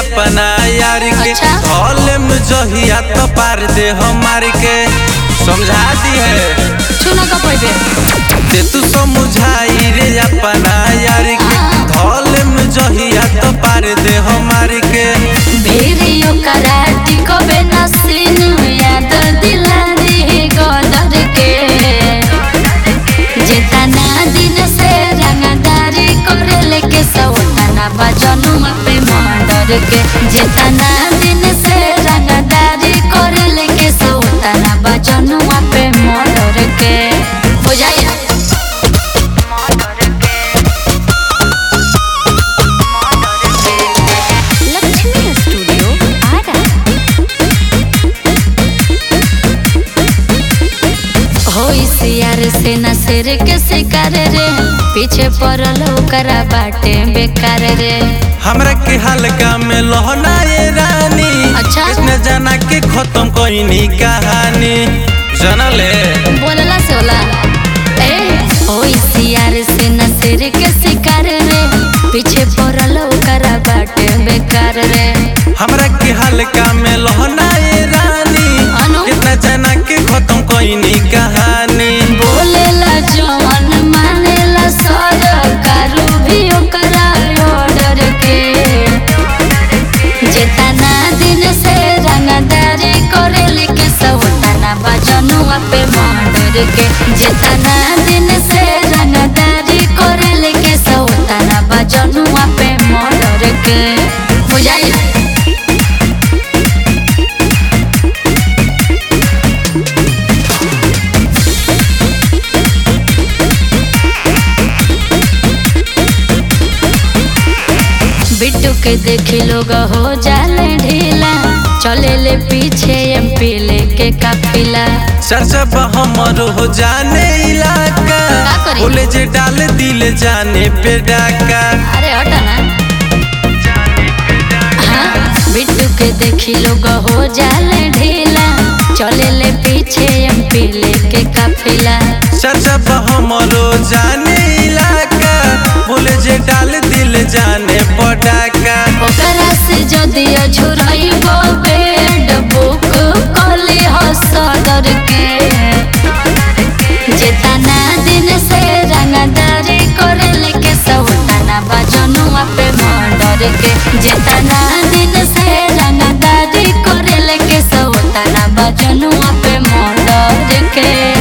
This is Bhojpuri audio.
अपना यार के अच्छा। धोले में जहिया तो पार दे हमार के समझा दी है छुना का पड़बे ते तू समझाई रे अपना यार के हाँ। धोले में जहिया तो पार दे हमार के भेरियो कराटी को बेनसीन याद दिला दी गोदर के जेतना दिन से रंगदारी करे लेके सौतना बजनु पे मंडर के जेतना दिन से रंगदारी करे लेके सौतना बजनु पे मंडर के हो जाए लक्ष्मी स्टूडियो आरा हो यार से न सिर के शिकार रे पीछे पड़ल ओकरा बाटे बेकार रे हमरा के हल्का में लोहना ये रानी अच्छा। कृष्ण जाना के खत्म कोई कहानी जनले बोलला से होला ए हो यार से न सिर के शिकार रे पीछे पड़ल ओकरा बाटे बेकार रे हमरा के हल्का में लोहना ये रानी अनु? कितना जाना के खत्म कोई कहानी बोलेला जवन मानेला सरकारू भी ओकरा ऑर्डर के जेतना दिन से रंगदारी करेले के सवतना बजनुआ पे मर्डर के जेतना दिन से रंगदारी करेले के सवतना बजनुआ पे मर्डर के बुझाई बिट्टू के देखी लोग हो जाले ढीला चले ले पीछे एमपी लेके काफिला सरसब हमर हो जाने इलाका का करी? बोले जे डाल दिल जाने पे डाका अरे हटा ना हाँ बिट्टू के देखी लोग हो जाले ढीला चले ले पीछे एमपी लेके काफिला सरसब हमर हो जाने इलाका बोले जे डाल दिल जाने पे डाका ओकरा से जदि अझुरइबो बेड बुक कली हसदर के जेतना दिन से रंगदारी करे लेके सौतना बजनुआ पे मर्डर के जेतना दिन से रंगदारी करे लेके सौतना बजनुआ पे मर्डर के